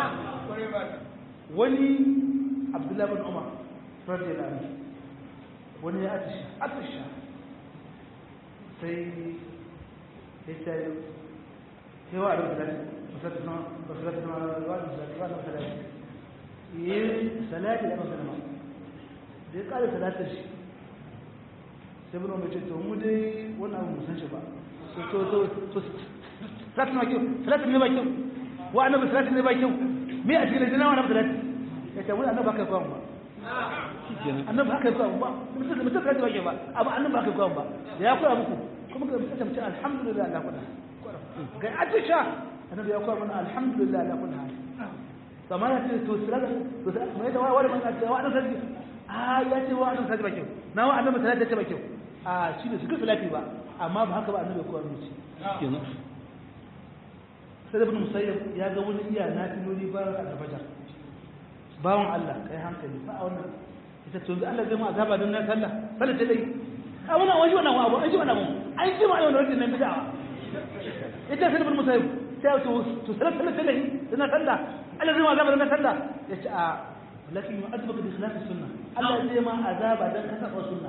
wani Abdullah bin Umar radiyallahu anhu wani ya atisha atisha sai ya ce sai wa da salati salati na salati na wa da salati wa da salati yi salati da sallama da ya kare salatar shi sai bin mai ce to mu dai wannan abu musan shi ba to to to salatin ba kyau salatin ne ba kyau wa annabi salatin ne ba kyau me a cikin jina wannan salatin ya ce wani annabi haka kwan ba annabi haka kwan ba mutum mutum salatin ba kyau ba amma annabi haka kwan ba da ya koya muku kuma ga mutum ce alhamdulillah ala kulli ga atisha annabi ya koya mana alhamdulillah ala kulli hal kamar ya ce to salatin to mai da wani man ce wa annabi a ya ce wa annabi salati ba kyau na wa annabi salati ta ba kyau a shi ne suka salati ba amma ba haka ba annabi ko annabi kenan sai ibn musayyib ya ga wani iya na tinori ba ka da fajar bawon Allah kai hankali fa a wannan ita to Allah zai mu azaba dan na sallah sallah ta dai a wannan wani wannan abu an ji wannan abu an ji ma wannan wannan bid'a ita sai ibn musayyib sai to to sallah sallah ta dai dan sallah Allah zai mu azaba dan na sallah yace a لكن يؤدبك بخلاف السنة الله زي ما عذاب ده كتب السنة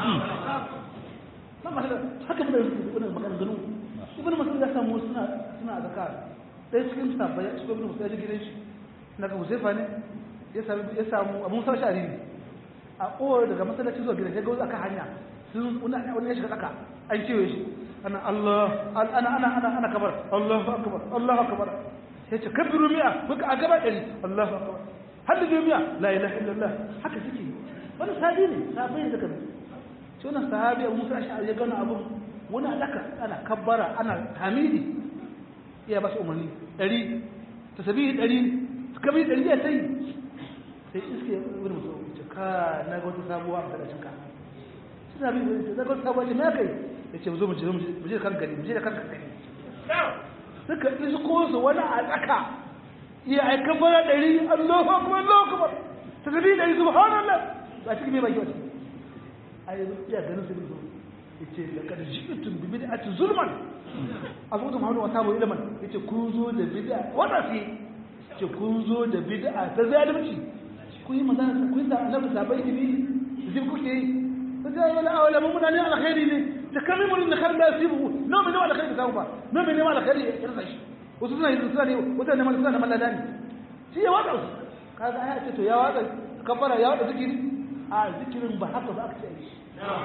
ما مثلا haka da wannan maganganu ibn mas'ud ya samu suna suna zakar sai cikin sabbai shi ibn mas'ud ya gidan shi daga Huzaifa ne ya samu ya samu abun sa shari ne a kowar daga masallaci zuwa gidan ya ga wasu aka hanya sun wani ya shiga tsaka an kewaye shi ana Allah ana ana ana ana kabar Allahu akbar Allahu akbar sai ce kabiru mi'a muka a gaba ɗari Allahu akbar har da mi'a la ilaha illallah haka suke wani sahabi ne sahabi ne daga shi wannan sahabi Abu Musa Ash'ari ya gana abun wani alaka ana kabbara ana hamidi iya ba su umarni ɗari tasbihi ɗari kabi ɗari ya sai sai iske wani mutum ce ka na ga wata sabuwa a masallacin ka suna bi da ga wata sabuwa ce me kai ya ce zo mu je mu je kan gari mu je da kan gari suka isko su wani a tsaka iya aika fara ɗari allahu akbar allahu akbar ta zabi ɗari subhanallah ba cikin mai baki wata a yi iya ganin su bin ya ce da kada jikin bi bid'ati zulman a zuwa muhammadu wa sabu ilman ya ce kun zo da bid'a wata fi ce kun zo da bid'a ta zalunci kun yi magana kun yi da annabi sabai ilimi zai kuke yi ta ce wala awala mun mutane alkhairi ne da kamin mun da kar da sibu no me ne wala khairi ka ba no me ne wala khairi ya rasa shi wasu suna yi suna ne wasu ne suna da mallada ne shi ya wada su kaga ai ce to ya wada kafara ya wada zikiri a zikirin ba haka ba aka ce shi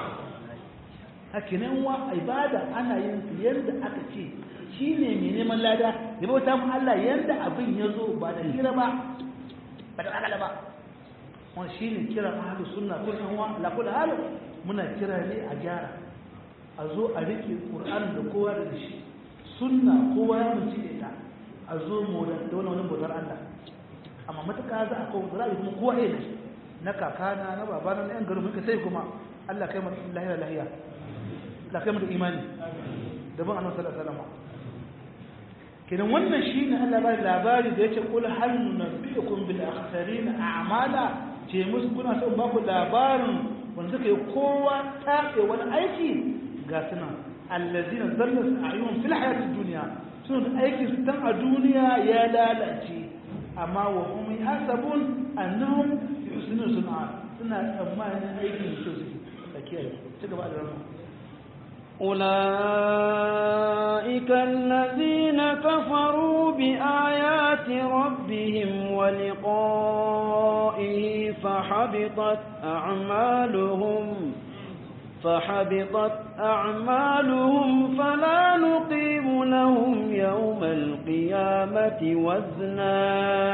hakinan wa ibada ana yin su yanda aka ce shi ne mai neman lada ya bauta mu Allah yanda abin ya zo ba da hira ba ba da akala ba wani shi ne kira ahalus sunna ko san wa la kullu hal muna kira ne a gyara a zo a rike qur'an da kowa da shi sunna kowa ya mun cike ta a zo mu da wani wani bautar Allah amma matuƙa za a kawo ra'ayi kuma kowa ne na kakana na babana na yan garin muka sai kuma Allah kai mu lahiya lahiya Allah kai mu da imani da ban annabi sallallahu alaihi wasallam kenan wannan shine Allah ba labari da yace qul hal nunabbiukum bil akhsarin a'mala ce musu kuna son ba ku labarin wanda suka yi kowa tafe wani aiki ga suna allazina zallas a'yun fil hayatid dunya sun aiki su tan a duniya ya lalace amma wa hum yahsabun annahum yuhsinuna sun'a suna tsammanin aikin su suke da kiyaye ci gaba da rama أولئك الذين كفروا بآيات ربهم ولقائه فحبطت أعمالهم فحبطت أعمالهم فلا نقيم لهم يوم القيامة وزنا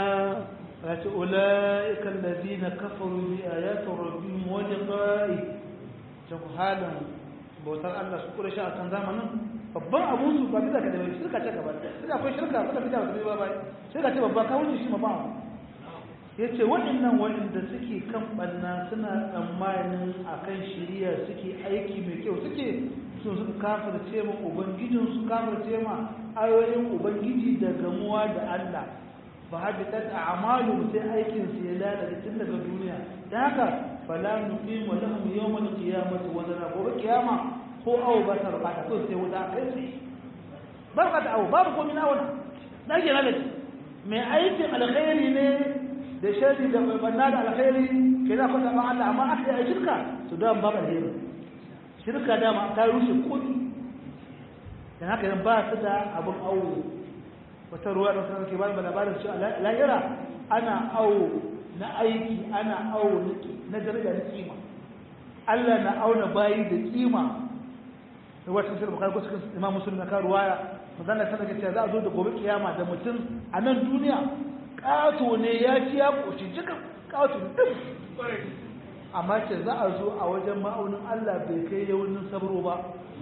أولئك الذين كفروا بآيات ربهم ولقائه شوفوا حالا bautar Allah su kura shi a kan zamanin babban abun su ba bisa ka da shirka ce gaba sai akwai shirka ba ta fita ba ba bai shirka ce babba ka wuce shi ma ba yace waɗannan waɗanda suke kan banna suna tsammanin akan shiriya suke aiki mai kyau suke sun suka kafirce ma ubangijin su kafirce ma ayoyin ubangiji da gamuwa da Allah fa habitat a'malu sai aikin su ya lalace tun daga duniya da haka fala nuqimu lahum yawmal qiyamati wazna gobe kiyama ko awo ba ta rabata ko sai wuta kai sai barka da awo babu komai na wannan dage na gaci mai aikin alkhairi ne da shari da banna da alkhairi kai za ku saba Allah amma aka yi shirka to da ba ba alheri shirka da ma ta rushe kudi dan haka ba su da abun awo wata ruwa da sanar ke ba da labarin cewa lahira ana awo na aiki ana awo na daraja na kima Allah na auna bayi da kima da wata sirri bukari ko cikin imam musulmi na ruwaya mazana sana ke cewa za a zo da gobe kiyama da mutum a nan duniya ƙato ne ya ci ya ƙoshi jika ƙato duk amma ce za a zo a wajen ma'aunin Allah bai kai yaunin sabro ba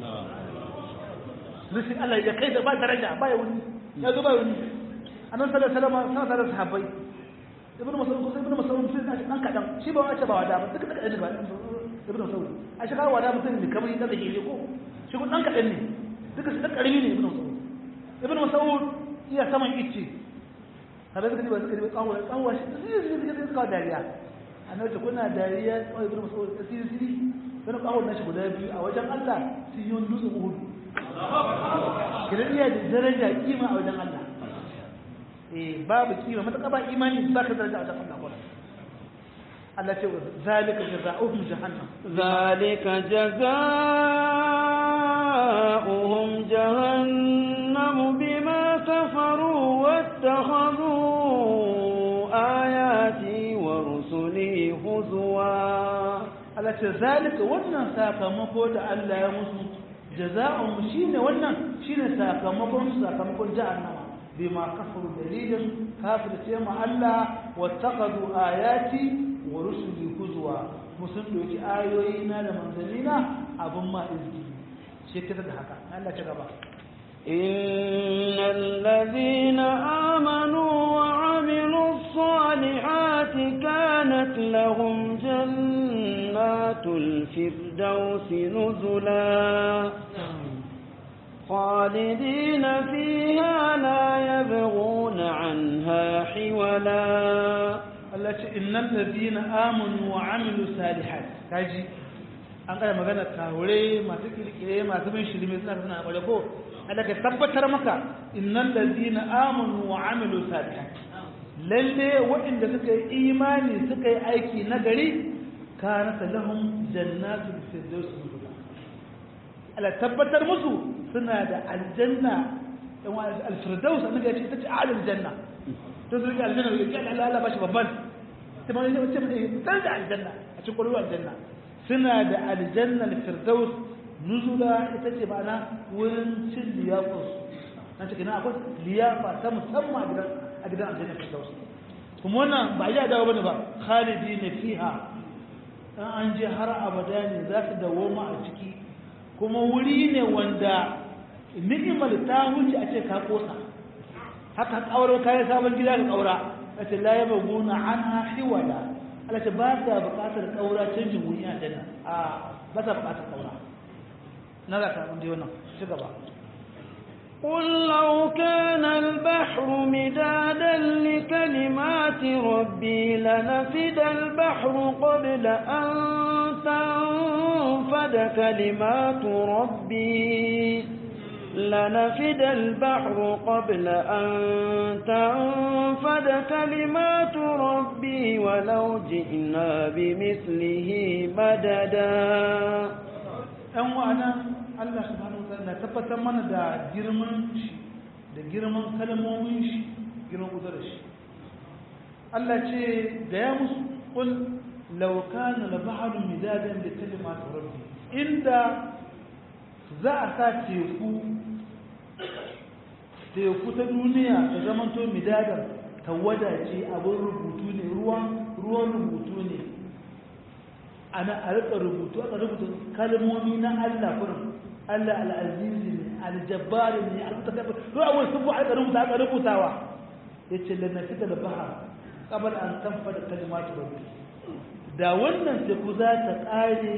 rufin Allah ya kai da ba daraja ba ya wuni ya zo ba ya wuni annan sallallahu alaihi wasallam sana tare da sahabbai ibnu mas'ud ko ibnu mas'ud sai da dan kadan shi ba wace ba wada ba duka kadan ba ibnu mas'ud a shi kawo wada mutum ne kamar yadda yake ko shi kun dan kadan ne duka su dan karimi ne ibnu mas'ud ibnu mas'ud iya saman icce kada suka ji ba suka ji kawo kawo shi sai su ji suka kawo dariya annabi ta kuna dariya kawo ibnu mas'ud siri siri kana kawo nashi guda biyu a wajen Allah sun yi wani dutsen Uhud kidan iya da daraja kima a wajen Allah babu kima mataka ba imani ba ka daraja a wajen Allah Allah ce zalika jazaohum jahannam zalika jazaohum jahannam bima kafaru wattakhadhu ayati ce zalika wannan sakamako da Allah ya musu jaza'un shine wannan shine sakamakon sakamakon jahannama bima kafaru dalilin kafirce ma Allah wattaqadu ayati wa rusuli huzwa musun doki ayoyi na da manzalina abun ma izgi shi kada da haka Allah ta gaba إن الذين آمنوا وعملوا الصالحات كانت لهم جنات الفردوس نزلا خالدين فيها لا يبغون عنها حولا Allah ce innal ladina amanu wa amilu salihat kaji an kada magana kahure masu kirkire masu bin shirme suna suna kware ko Allah ka tabbatar maka innal ladina amanu wa amilu salihat lalle waɗanda suka yi imani suka yi aiki na gari kana lahum jannatul firdaus nuzula Allah tabbatar musu suna da aljanna al-firdaus annabi ya ce ita ce aljanna to su rike aljanna ya ce Allah Allah bashi babban sai ma yace ce mai dan da aljanna a cikin kwalwar aljanna suna da aljanna firdaus nuzula ita ce ma'ana wurin cin liyafa nan cikin akwai liyafa ta musamman a gidan a gidan aljanna firdaus kuma wannan ba ya dawo bane ba khalidi ne fiha dan an je har abada ne za su dawoma a ciki kuma wuri ne wanda ni'imar ta wuce a ce ka kosa haka kauro kayan sabon gida ka kaura kace la yabghuna anha hiwala Allah ce ba ta buƙatar kaura canjin wuri a janna a ba ta buƙatar kaura na za ka mun ji wannan ci gaba قل لو كان البحر مدادا لكلمات ربي لنفد البحر قبل أن تنفد كلمات ربي لنفد البحر قبل أن تنفد كلمات ربي ولو جئنا بمثله مددا ɗan wa'ana Allah subhanahu wa ta'ala tabbatar mana da girman shi da girman kalmomin shi girman kudurar shi Allah ce da ya musu kul law kana al-bahru midadan li kalimati rabbi inda za a sa teku teku ta duniya ta zamanto midadan tawada ce abin rubutu ne ruwan ruwan rubutu ne ana a rika rubutu aka rubuta kalmomi na Allah kurin Allah al-azizi ne al-jabbar ne al-mutakabbir to a wani subu aka rubuta aka rubutawa yace lanna fita da bahar qabl an tanfada kalimatu rabbi da wannan teku za ta kare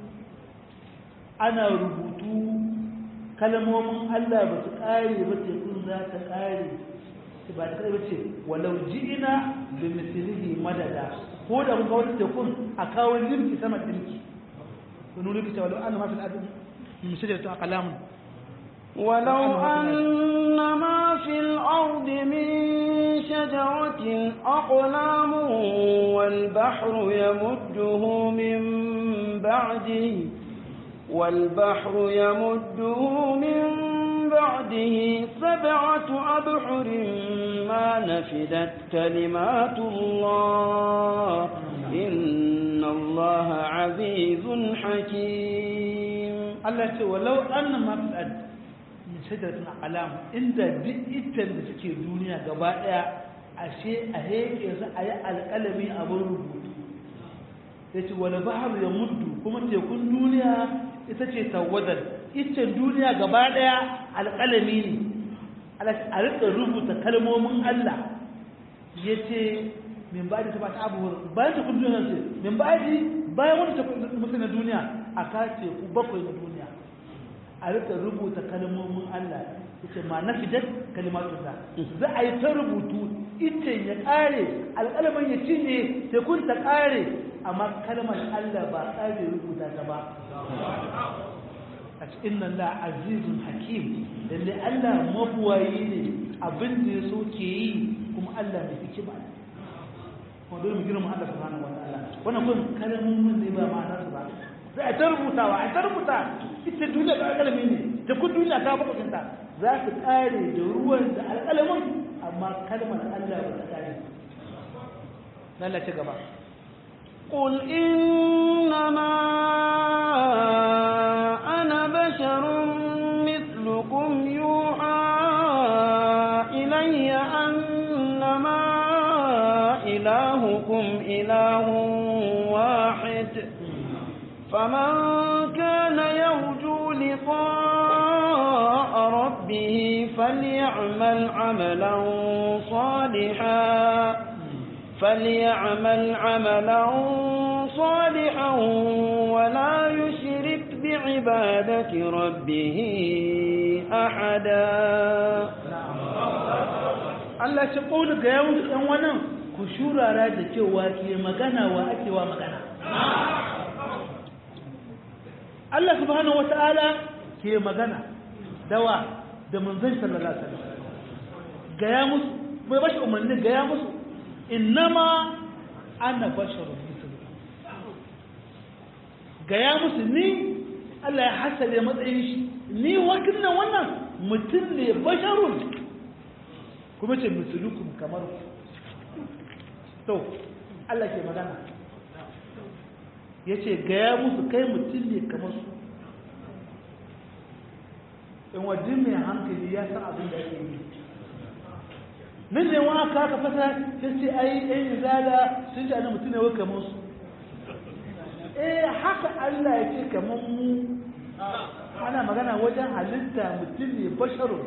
ana rubutu kalmomin Allah ba su kare ba tekun za ta kare ba ta kare ba ce walau ji'ina bi mislihi madada ko da muka wata tekun a kawo limki sama limki wani limki ta walau an ma fi al'adun misali ta kalamun ولو أن ما في الأرض من شجرة أقلام والبحر يمده من بعده والبحر يمده من بعده سبعة أبحر ما نفدت كلمات الله إن الله عزيز حكيم Allah ce walau anna ma fil ard min shajaratin aqlam inda duk itan da suke duniya gaba daya ashe a heke su a yi alƙalami a bar rubutu yace wal bahru yamuddu kuma tekun duniya ita ce tawadar itan duniya gaba daya alƙalami ne a rika rubuta kalmomin Allah yace min ba da ta bata abubuwar bayan ta kun duniya ce min ba bayan wani ta mutu na duniya a kace ku bakwai na duniya a rika rubuta kalmomin Allah yace ma na fidat kalimatu da za a yi ta rubutu ita ya kare alƙalamin ya cinye sai kun ta kare amma kalmar Allah ba kare rubuta ta ba a cikin nan la azizun hakim lalle Allah mabuwayi ne abin da ya so ke yi kuma Allah mai hikima ne kuma dole mu girma Allah subhanahu wataala wannan kun kalmomin ne ba ma'ana su ba za a ta rubutawa a ta rubuta ita duniya da alƙalami ne da kun duniya ta bakwacinta za su ƙare da ruwan da alƙalamin amma kalmar Allah ba ta ƙare Allah ci gaba قل إنما إلهكم إله واحد فمن كان يرجو لقاء ربه فليعمل عملا صالحا فليعمل عملا صالحا ولا يشرك بعبادة ربه أحدا Allah ce ƙoli ga yawon ɗan wannan ku shurara da cewa ke magana wa ake wa magana. Allah subhanahu wa ta'ala ke magana dawa da manzan sallallahu alaihi wasallam gaya musu bai bashi umarni gaya musu innama ana basharun mislu gaya musu ni Allah ya hasale matsayin shi ni wakilin wannan mutum ne basharun kuma ce mislukum kamar ku to Allah ke magana ya ce gaya musu kai mutum ne kamar su in wajen mai hankali ya san abin da ake yi nan ne wa aka aka fasa ta ce ai ɗan izala sun ji ana mutum ne wai kamar su eh haka Allah ya ce kamar mu ana magana wajen halitta mutum ne basharun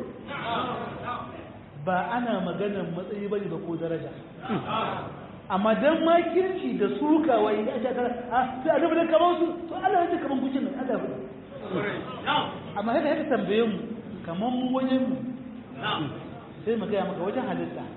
ba ana maganar matsayi bane ba ko daraja amma dan makirci da suka wai da aka a sai a duba kamar su to Allah ya ce kamar kucin nan Allah ya amma haka haka tambaye mu kamar mu wajen mu sai mu gaya maka wajen halitta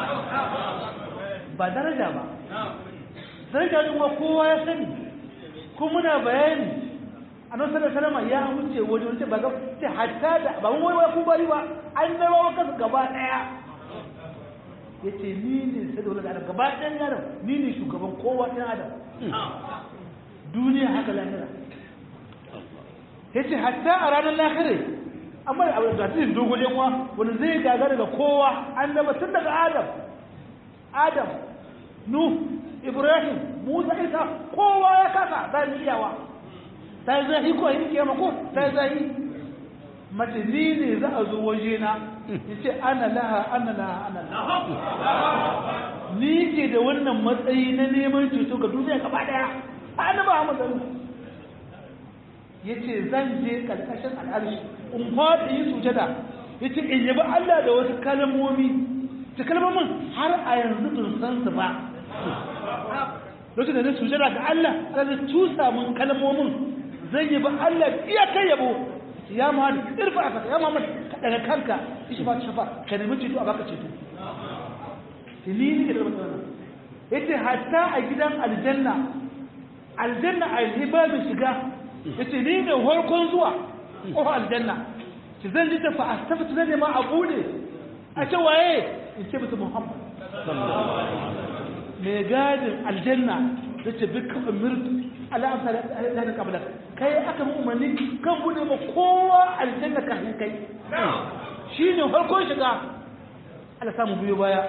ba daraja ba daraja din wa kowa ya sani kuma muna bayani annabi sallallahu alaihi ya wuce wani wani ba ga ce hatta da ba mun wai ku bari ba annabawa kasu gaba daya yace ni ne sai da wani gaba ɗayan yaron ni ne shugaban kowa ɗan adam duniya haka lahira yace hatta a ranar lahira amma da abu da tsin dogon yanwa wani zai gagara da kowa annaba tun daga adam adam nu ibrahim musa isa kowa ya kasa zai iyawa ta yi zahi ko yi kiyama ko ta yi zahi mace ni ne za a zo waje na ya ce ana laha ana laha ana laha ni ke da wannan matsayi na neman ceto ga duniya gaba daya ana ba mu zan ya ce zan je karkashin al'arshi in fada yi sujada ya ce in yabi Allah da wasu kalmomi ta kalmomin har a yanzu tun san su ba lokacin da na sujada ga Allah Allah zai tusa mun kalmomin zai yabi Allah iya kai yabo ya Muhammad irfa aka ya Muhammad ka daga kanka ishi ba shafa ka nemi ceto a baka ceto ni ne da wannan yace hatta a gidan aljanna aljanna a hibabin shiga yace ni ne farkon zuwa ko aljanna ki zan ji ta fa astafatu ne ma abu ne a ce waye in ce musu Muhammad mai gadin aljanna yace bikka umirtu ala amsa da kabla kai aka mu umarni kan bude ma kowa aljanna kafin kai shine farkon shiga Allah samu biyo baya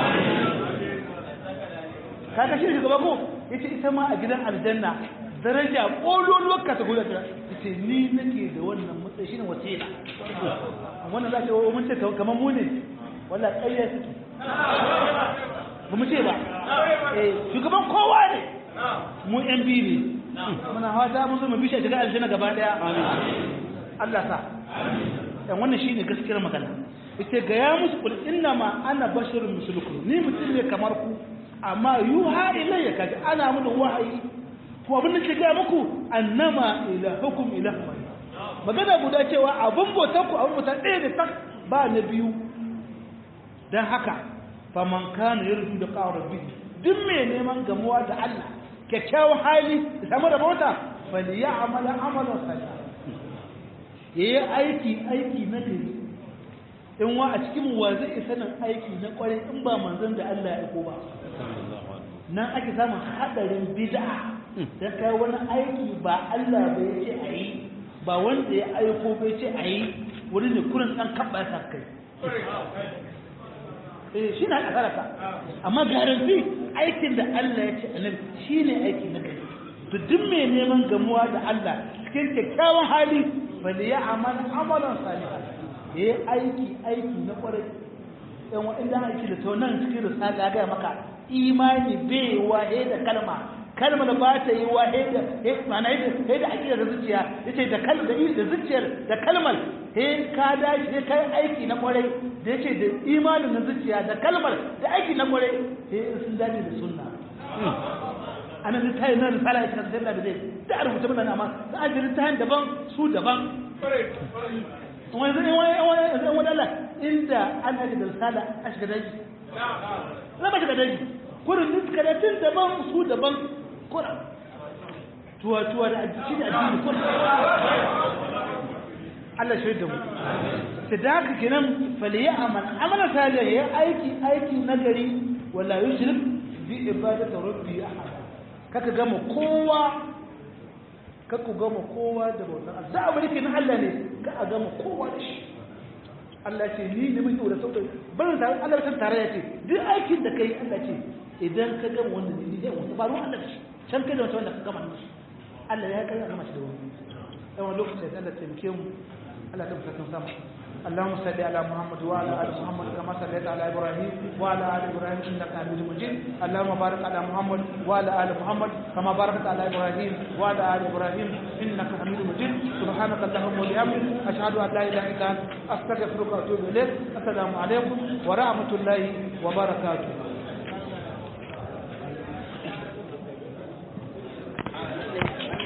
kaga shi shugaba ko yace ita ma a gidan aljanna daraja kololuwar kategoriya ta yace ni nake da wannan matsayi shine wasila wannan zaka yi mun ce kamar mu ne wallahi ƙarya suke ba mu ce ba eh shugaban kowa ne mu yan biyu ne muna fata mun zo mu bishe shiga aljanna gaba daya Allah sa dan wannan shine gaskiyar magana ita ga ya musu kul inna ma ana basharun mislukum ni mutum ne kamar ku amma yuha ilayya kaji ana mun wahayi ko abin da ke ga muku annama ilahukum ilahu magana guda cewa abun bautar ku abun bautar ɗaya ne tak ba na biyu dan haka faman kana yarju da qawra rabbi duk mai neman gamuwa da Allah kyakkyawan hali da samu da mota fali ya amala amalan salih yayi aiki aiki na gari in wa a cikin wa zai sanin aiki na kwarai in ba manzon da Allah ya aiko ba nan ake samun hadarin bid'a dan kai wani aiki ba Allah ba ya ce ayi ba wanda ya aiko ba ya ce ayi wani ne kurin dan kabba ta kai eh shi na kasaraka amma garanti aikin da Allah ya ce annabi shine aiki na gari to duk mai neman gamuwa da Allah cikin kyakkyawan hali bal ya amal amalan salihan yayi aiki aiki na kwarai yan wa inda aiki da to nan cikin risala ya ga maka imani bai wahe da kalma kalmar ba ta yi wahe da ma'ana yadda da aqida da zuciya yace da kalmar da da zuciyar da kalmar he ka dashi he kai aiki na kwarai da yace da imanin na zuciya da kalmar da aiki na kwarai he sun dace da sunna anan littafi na risala ita da da zai da a rubuta mana amma da ajin littafin daban su daban wani zai wani wani wani Allah inda an aji da risala a shiga daji na ba shiga daji kurin duk karatun daban su daban kurin tuwa tuwa da aji da addini kurin Allah shi da mu ta da haka kenan faliya amal amala salih ya aiki aiki nagari wala yushrik bi ibadati rabbi ahada kaka gama kowa kaku gama kowa da bautar Allah da abu nake na Allah ne ka a gama kowa da shi Allah ce ni ne muke da sautin barin tare Allah kan tare ya ce duk aikin da kai Allah ce idan ka gama wanda ne zai wanda ba ruwan Allah shi can kai da wata wanda ka gama shi Allah ya kai gama shi da wani yawan lokacin da Allah taimake mu Allah ta fuskan sama اللهم صل على محمد وعلى ال محمد كما صليت على ابراهيم وعلى ال ابراهيم انك حميد مجيد اللهم بارك على محمد وعلى ال محمد كما باركت على ابراهيم وعلى ال ابراهيم انك حميد مجيد سبحانك اللهم وبحمدك اشهد ان لا اله الا انت استغفرك واتوب اليك السلام عليكم ورحمه الله وبركاته